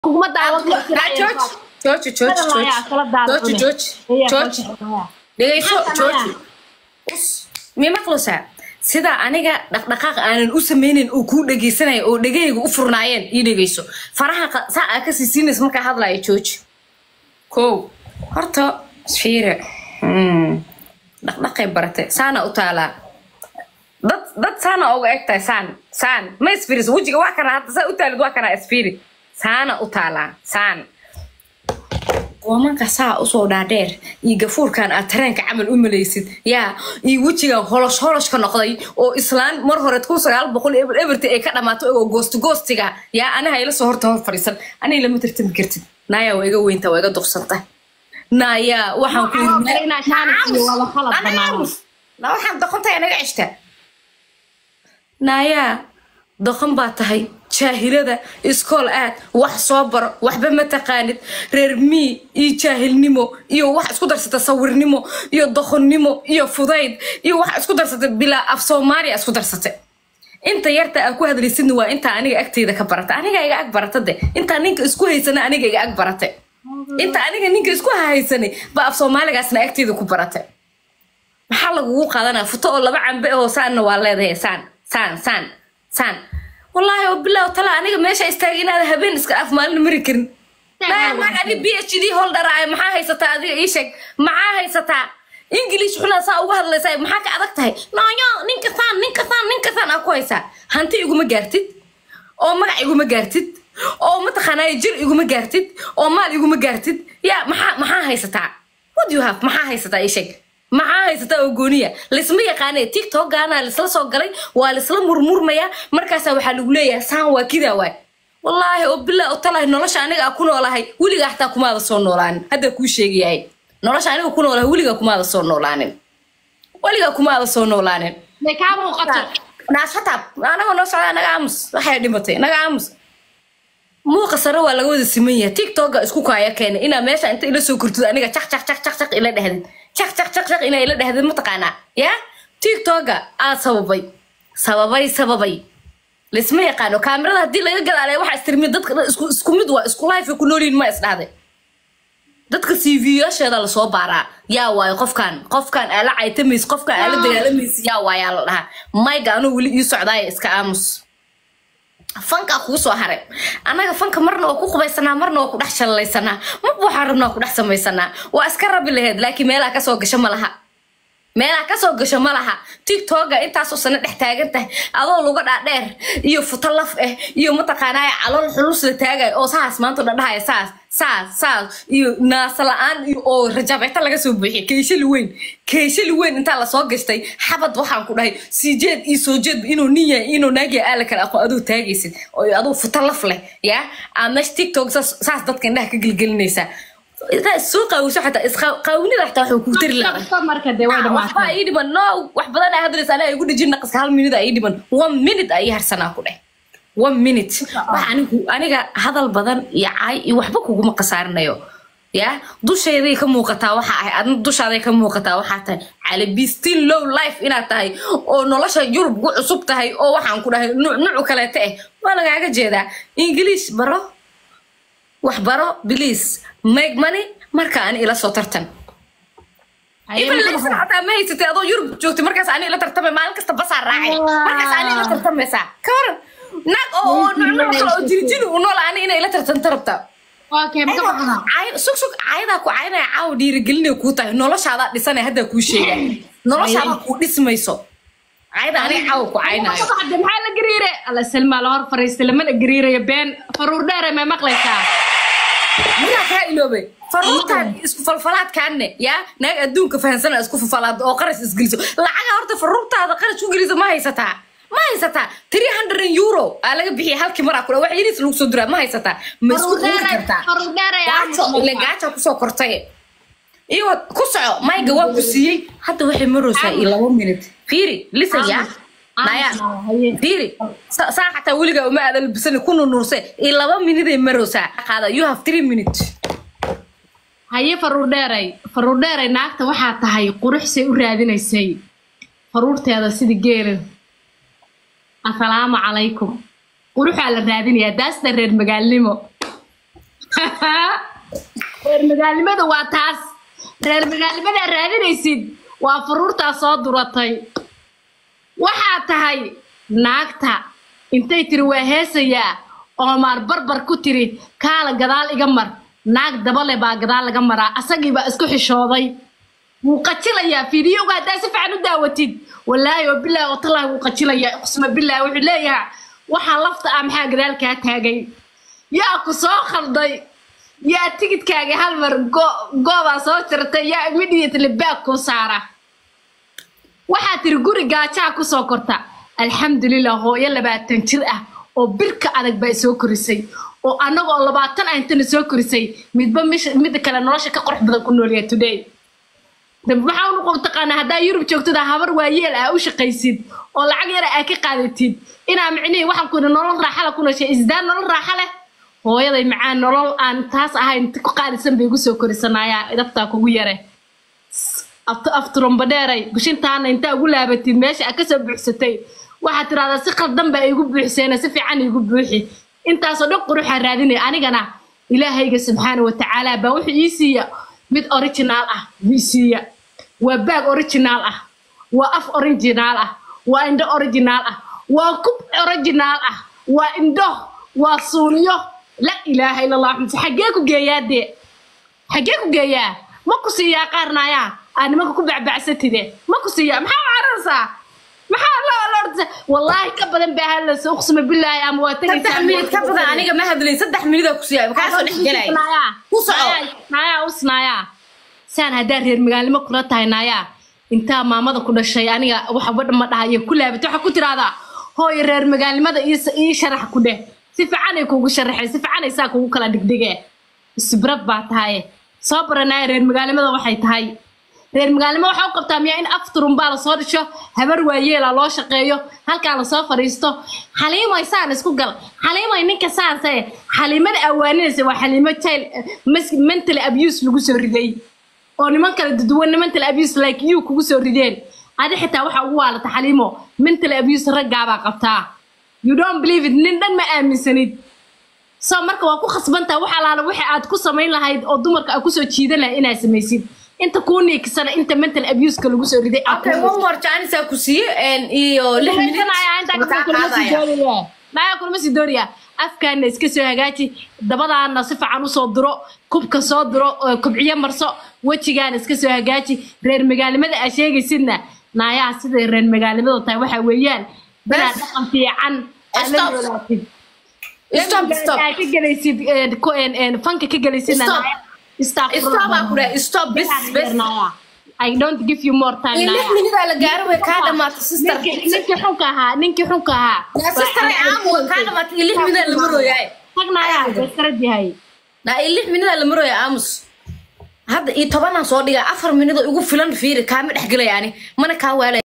kuguma daawan karo George, George, George, George, George, George, George, dhegayso, George. Mii maqlaysaa sida aniga dhaqdhaqaaq aanan u sameynin uu kuu dhegaysanayo oo dhegahayga u furnaayeen ii dhegayso faraha qa- saa aa ka siisiinaysa markaa hadlaya George. kow horta fiire Hmm. dhaqdhaqay baratay saana u taalaa dad dad saana uga eg tahay saan saan ma isfiris wejiga waa kana hadda saa u taalid waa kana isfiri saana u taalaa saan qoomanka saa usoo dhaadheer iyo gafuurkan aad tareenka camal u malaysid yaa iyo wejigan holosh holoshka noqday oo islaan mar hore kun sagaal boqol eber eberti ay ka dhamaato oo goosto goostiga yaa aniha ila soo horta hor fadhiisan aniga lama tartami kartid naayaa waa iga weynta waa iga duqsanta naayaa waxaan ku yidhi na waxaan doqontahay naga ceshta naayaa doqon baa tahay jaahilada iskool aad wax soo baro waxba ma taqaanid reer mii iyo jaahilnimo iyo wax isku darsata sawirnimo iyo doqonnimo iyo fudayd iyo wax isku darsata bilaa af soomaaliya isku darsata inta yarta aad ku hadlaysidna waa intaa aniga agteyda ka barata aniga iga ag barata de intaa ninka isku haysana aniga iga ag barata inta aniga ninka isku haysanay ba af soomaaligaasna agteyda ku barata maxaa lagugu qaadanaa futo oo laba cambe oo saanna waa leedahay saan saan saan saan wallaahi oo bilow tala aniga meesha istaagay inaad habeen iska af maalin mari karin maag ani b h d holdharaay maxaa haysataa adiga ii sheeg maxaa haysataa ingilish xunaa saa uga hadlaysaa maxaa ka adag tahay nooyo ninka saan ninka saan ninka saan aa ku haysaa hanti iguma gaartid oo magac iguma gaartid oo mataqaanaaye jir iguma gaartid oo maal iguma gaartid yaa maxaa maxaa haysataa what do you have maxaa haysataa ii sheeg maxaa haysataa oo gooniya laysma yaqaane tiktokgaana laisla soo galay waa laisla murmurmayaa markaasaa waxaa lagu leeyahay saan waa kidaa waay wallaahi oo bilaa u talahay nolosha aniga aa ku noolahay weligaa xataa kumaada soo noolaanin haddaa kuu sheegayahay nolosha aniga ku noolahay weligaa kumaada soo noolaanin weligaa kumaada soo noolaanin may kaa muuqato naas hataab anagoo noo socdaa naga aamus waxay dhimatay naga aamus muuqa sare waa laga wada siman yahay tiktoka isku kaaya keenay inaa meesha inta ila soo kortid aniga caq caq caq caq caq ila dhahdid caq caq caq caq inaa ila dhahdid mataqaanaa yaa tiktoka aad sababay sababay sababay laisma yaqaano kaamirada haddii laga gadaalay waxaa istirmi dadka dhan isku isku mid waa isku life ku noolyihin ma isdhahday dadka cv-yaasheeda lasoo baaraa yaa waayo qofkan qofkan aala caytamaysa qofkan aala dagaalamaysa yaa waayaa la dhahaa mayga anuu weli ii socdaaya iska aamus fankaa kuu soo haray annaga fanka marna waa ku qubaysanaa marna waa ku dhex shallaysanaa marba waxaan rabnaa ku dhex samaysanaa waa iska rabi laheyd laakiin meelaha kasoo gasho ma laha meelaha kasoo gasho ma laha tiktoka intaasoo sano dhex taagan tahay adoo luga dhaadheer iyo futo laf ah iyo mataqaanaa calool xulus la taagayo oo saas maanta dhadhahaya saas saas saas iyo naasa la-aan iyo oo rajabeeta laga soo buuxiya keeshali weyn keeshali weyn intaa lasoo gashtay xabad waxaan ku dhahay sii jeed iyo soo jeedba inuu nin yahay inuu naagya aala kale aqoon aduu taagaysid oo aduu futo laf leh yaa aa meesha tiktok saas saas dadka indhaha ka gelgelinaysaa intaa soo qaawiso xataa isqaawinida xataa waxuu kuu tari lahaa marka dee way waxbaa dhamaatay ii dhiman no wax badan aa hadlaysa anaa igu dhejin naqaska hal minute aa ii dhiman one minute aa ii harsanaa ku dheh one minute wax anigu aniga hadal badan iyo caay iyo waxba kuguma khasaarinayo ya dushayday ka muuqataa waxa ahay adna dushaaday ka muuqataa waxaa tahay calabi still low life inaad tahay oo nolosha yurub ku cusub tahay oo waxaan ku dhahay nuuc nuucu kaleete eh waa lagaaga jeedaa ingiliish baro wax baro biliis make money marka ani ila soo tartan ibn laysan xataa ma haysatay adoo yurub joogtay markaas ani ila tartamay maalin kasta basaa raacay markaas ani ila tartamaysaa ka waran naag oo oo nuuc nuuc kale oo jirijiri u nool ani inay ila tartanta rabtaa okay maka baxda Caay- sug sug caayadaa ku caynaya caawa dhiirigelinay kuu tahay noloshaadaa dhisanay haddaa kuu sheega noloshaadaa kuu dhismayso caayada aniga caawa ku caynayo Hadda maxaa la gariire alla salmaa la hor fariistay lamana gariirayo been faruur dheere may maqlaysaa miyaa kaa iloobay faruurtaan isku falfalaadkaanne yaa naag adduunka fahansana isku falfalaado oo qaras isgeliso lacaga horta faruurtaada qaras ku gelisa ma haysataa ma haysataa three hundred euro aa laga bixiyay halkii maraa kule wax yariis lagu soo diraa ma haysataa ma isku faruur quuri dheere kartaa faruur dheere gaajo ile gaaja kusoo kortay iyo ku soco mayga waa ku siiyey hadda waxay maroosaa iyo laba minute fiiri listen yaa naya fiiri sa- saa xataa weligaa uma aadan labisani ku nunuurse iyo laba miniday maroosaa qaada you have three minutes haye faruur dheeray faruur dheeray naagta waxaa tahay quruxsay u raadinaysay faruurteeda sida geela assalaamu calaykum quruxaa la raadinayaa daasda reer magaalnimo reer magaalnimada waa taas reer magaalnimadaa raadinaysid waa faruurtaa soo duratay waxaa tahay naagta intay tiri waa heesayaa oo maar barbar ku tiri kaala gadaal iga mar naag dabale baa gadaal laga maraa asagiibaa isku xishooday wuu qajilayaa fiidiyowga haddaa si fiican u daawatid walaahi oo bilaahi oo talaahi wuu qajilayaa qusma bilaahi wuxuu leeyahay waxaa lafta ah maxaa gadaal kaa taagay yaa ku soo khalday yaa tigidkaagii hal mar go- goobaa soo jirtay yaa immediately baag kuu saara waxaa tiri guri gaajaa kusoo korta alxamdulilah hooyo labaatan jir ah oo birka adag baa soo korisay oo annaga oo labaatan ah intana soo korisay midba misha- midda kale nolosha ka qurux badan ku noolyahay today dambe maxaa u noqon taqaanaa haddaa yurub joogtada habar waayeel ah u shaqaysid oo lacag yara aa ka qaadatid inaa micnihii waxaan ku yidhi nolol raaxa la ku nooshay isdaan nolol raaxa leh hooyaday macaan nolol aan taas ahayn ti ku qaalisan bay igu soo korisanayaa idabtaa kugu yare afturumbadheeray gushintaana intaa ugu laabatid meesha aad kasoo buuxsatay waxaad tirahdaa si qaldan baa igu buuxseena si fiican igu buuxi intaasoo dhan quruxaa raadinaya anigana ilaahayga subxaana wa tacaala baa wuxuu ii siiya mid original ah buu ii siiya waa baag original ah waa af original ah waa indho original ah waa kub original ah waa indho waa suuniyo la ilaaha ila allah xamse xaggee ku geeyaa dee xaggee ku geeyaa ma ku siiyaa qaarnaayaa aa nimanka ku bacbacsatide ma ku siiyaa maxaa u cararaysaa maxaa loo lorda wallaahi ka badan baa hadlaysa uqsima bilaahi ama waa saddex minid ka badan aniga ma hadlayn saddex minidaa ku siiyay kaasoo dhex gelay ku soco naayaa usnaayaa saan haddaa reer magaalnimo kula tahay naayaa intaa maamada ku dhashay aniga waxba ma dhahayo ku laabat waxaa ku tiraahdaa hooyo reer magaalnimada ii- ii sharax ku dheh si fiicanay kugu sharaxay si fiicanay saa kugu kala dhigdhige isbrad baa tahay soo baranaya reer magaalnimada waxay tahay reer magaalnimo waxaa u qabtaa miyaa in afturumbaa lasoo dhisho habar waayeela loo shaqeeyo halkaa lasoo fadhiisto xaliimoy saan isku gal xaliimoy ninka saanse xaliimada awaaninaysa waa xaliimo child mas- mental abuse lagu soo riday oo niman kale duduwan mental abuse like you kugu soo rideen adi xitaa waxa ugu waalata xaliimo mental abuse raggaabaa qabtaa you don't believe it nin dhan ma aaminsanid so marka waa ku khasbantaha wax alaala wixii aad ku samayn lahayd oo dumarka aad kusoo jiidan lahayd inaad samaysid inta kuu niiksana inta mental abuseka lagu soo riday aad okay one more chance ku siiye iyo lix minid makaa qaadaya naya kulma sii doonaya afkaana iska soo hagaaji dabadaana si fiican usoo diro kubka soo diro oo kubciyo marso wejigaana iska soo hagaaji reer magaalnimada aad sheegaysidna naayaha siday reer magaalnimadu tahay waxaa weeyaan inaad Bes. dhaqan fiican aad la Stop. noolaatid stop stop aad ka gelaysid eh, ko- en- en, fanka ka gelaysidna Stop. Naya, astaghfirullah. stop aa ku dhahay stop bes bes Naya. I don't give you more time iyo lix Naya. minidaa la gaaro way kaa dhamaatay sister ninkii ninkii xunka ahaa ninkii xunka ahaa yaa sister ay aamu way kaa dhamaatay iyo lix minidaa la marooyaay tagnaya beskarad yahay na iyo lix minidaa la marooya aamus hadda iyo tobanaan soo dhigaa afar minidoo igu filan fiiri kaama dhex gelaya ani mana kaa waalaya